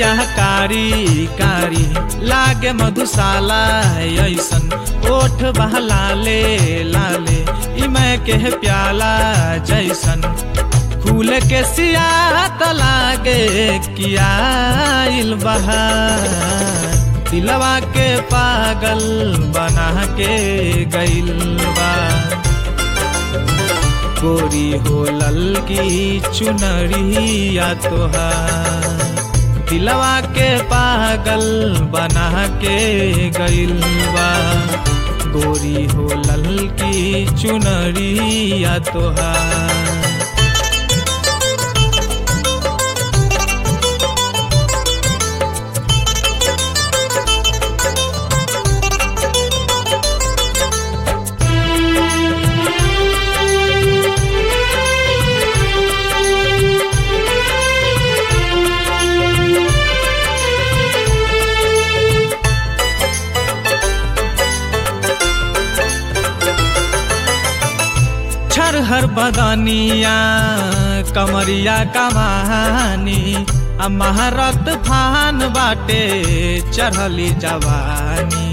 अखिया कारी कारी लागे मधुशाला ऐसन ओठ बहलाले लाले ई मैं के प्याला जैसन फूल के सियात लागे किया बहार दिलवा के पागल बना के गइल बा गोरी हो ललकी चुनरिया तोहार दिलवा के पागल बना के गइल बा गोरी हो ललकी चुनरिया तोहार हर बदनिया कमरिया कमानी महारत फान बाटे चढ़ली जवानी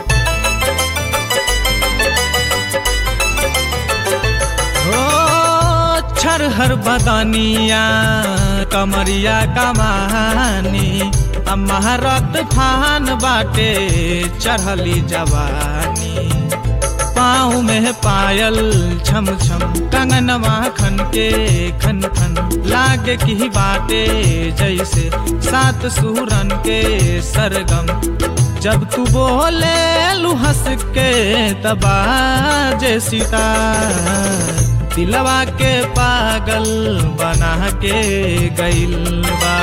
हो छर हर बदनिया कमरिया कमानी महारत फान बाटे चढ़ली जवानी पाँव में पायल छम छम कंगनवा खन के खन खन लागे की बाटे जैसे सात सूरन के सरगम जब तू बोले लू हंस के तबाजे सीता दिलवा के पागल बना के गइल बा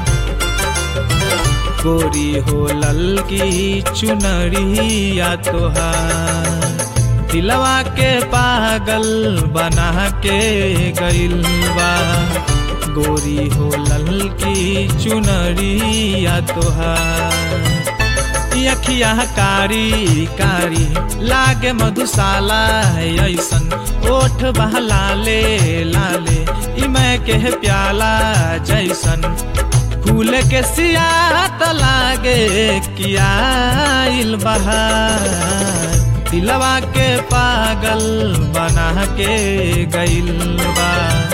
गोरी हो ललकी चुनरिया तोहार दिलवा के पागल बना के गइल बा गोरी हो ललकी चुनरिया तोहार अखिया कारी कारी लागे मधुशाला ऐसन ओठ बहलाले लाले ई मैं के प्याला जैसन फूल के सियात लागे किया बहार दिलवा के पागल बना के गइल बा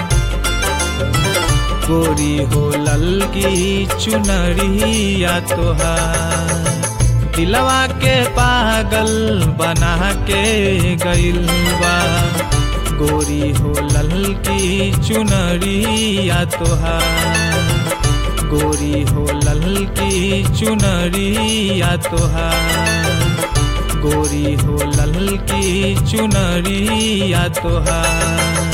गोरी हो ललकी चुनरिया तोहार दिलवा के पागल बना के गइल बा गोरी हो ललकी चुनरिया तोहार गोरी हो ललकी चुनरिया तोहार गोरी हो ललकी चुनरिया तोहार